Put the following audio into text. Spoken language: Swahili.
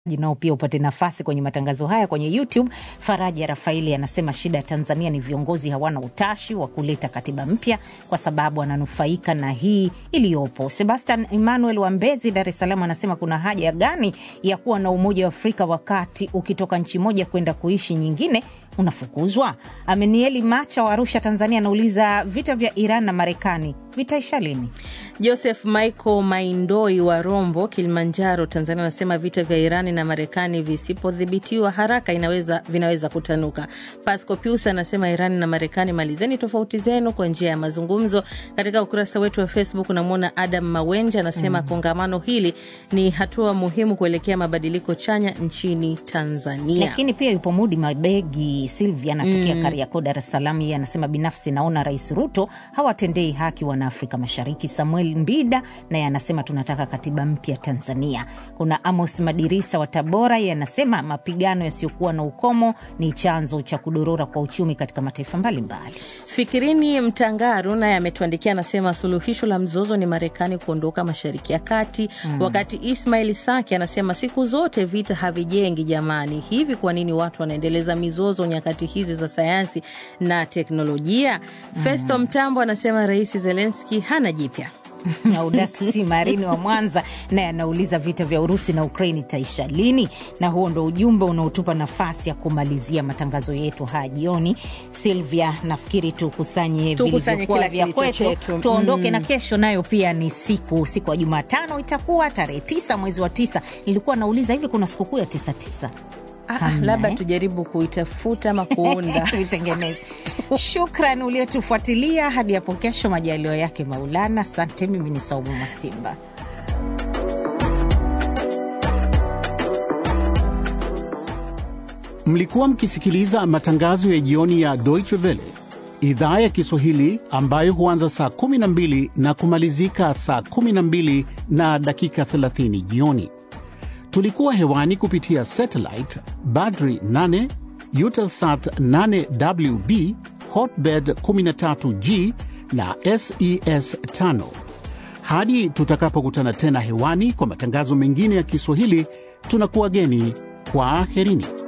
nao pia upate nafasi kwenye matangazo haya kwenye YouTube. Faraja Rafaeli anasema shida ya Tanzania ni viongozi hawana utashi wa kuleta katiba mpya kwa sababu wananufaika na hii iliyopo. Sebastian Emmanuel wa Mbezi, Dar es Salaam, anasema kuna haja gani ya kuwa na Umoja wa Afrika wakati ukitoka nchi moja kwenda kuishi nyingine unafukuzwa? Amenieli Macha wa Arusha, Tanzania, anauliza vita vya Iran na Marekani vitaisha lini? Joseph Michael Maindoi wa Rombo, Kilimanjaro, Tanzania, anasema vita vya Irani na Marekani visipodhibitiwa haraka inaweza, vinaweza kutanuka. Pasco Pius anasema Irani na Marekani, malizeni tofauti zenu kwa njia ya mazungumzo. Katika ukurasa wetu wa Facebook unamwona Adam Mawenja anasema mm, kongamano hili ni hatua muhimu kuelekea mabadiliko chanya nchini Tanzania. Lakini pia yupo Mudi Mabegi Silvia anatokea mm, Kariakoo, Dar es Salaam. Yeye anasema binafsi naona Rais Ruto hawatendei haki wana Afrika Mashariki. Samuel Mbida naye anasema tunataka katiba mpya Tanzania. Kuna Amos Madirisa wa Tabora, yeye anasema mapigano yasiyokuwa na ukomo ni chanzo cha kudorora kwa uchumi katika mataifa mbalimbali. Fikirini Mtangaru naye ametuandikia anasema suluhisho la mzozo ni Marekani kuondoka Mashariki ya Kati mm. Wakati Ismail Saki anasema siku zote vita havijengi jamani, hivi kwa nini watu wanaendeleza mizozo nyakati hizi za sayansi na teknolojia? mm. Festo Mtambo anasema Rais Zelenski hana jipya. Audaksi Marini wa Mwanza naye anauliza vita vya Urusi na Ukraini itaisha lini? Na huo ndo ujumbe unaotupa nafasi ya kumalizia matangazo yetu haya jioni. Silvia, nafikiri tukusanye vilivyokuwa vya kwetu tuondoke mm. na kesho nayo pia ni siku siku ya Jumatano itakuwa tarehe tisa mwezi wa tisa. Nilikuwa nauliza hivi kuna sikukuu ya tisa tisa Ah, labda eh, tujaribu kuitafuta ama kuunda tuitengeneze. Shukran uliotufuatilia hadi hapo kesho, majaliwa yake Maulana. Asante. Mimi ni Saumu Masimba. Mlikuwa mkisikiliza matangazo ya jioni ya Deutsche Welle idhaa ya Kiswahili ambayo huanza saa 12 na kumalizika saa 12 na dakika 30 jioni. Tulikuwa hewani kupitia satellite Badri 8, Eutelsat 8WB, Hotbird 13G na SES 5. Hadi tutakapokutana tena hewani kwa matangazo mengine ya Kiswahili, tunakuwa geni kwa aherini.